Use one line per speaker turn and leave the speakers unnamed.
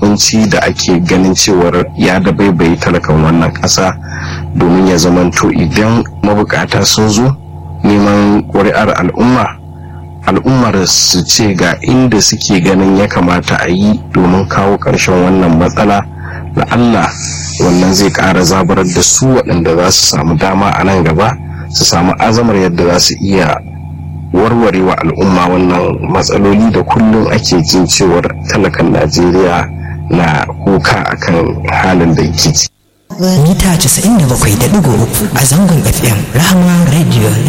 kunci da ake ganin cewar ya dabaibaye talakan wannan ƙasa domin ya zamanto idan mabukata sun zo neman ƙuri'ar al'umma al'ummar su ce ga inda suke ganin ya kamata a yi domin kawo ƙarshen wannan matsala da Allah wannan zai ƙara zabarar da su waɗanda za su samu dama a nan gaba su samu azamar yadda za su iya warware wa al'umma wannan matsaloli da kullum ake jin cewar talakan najeriya na kuka akan halin da yake ciki
mita 97.3 a zangon fm rahama radio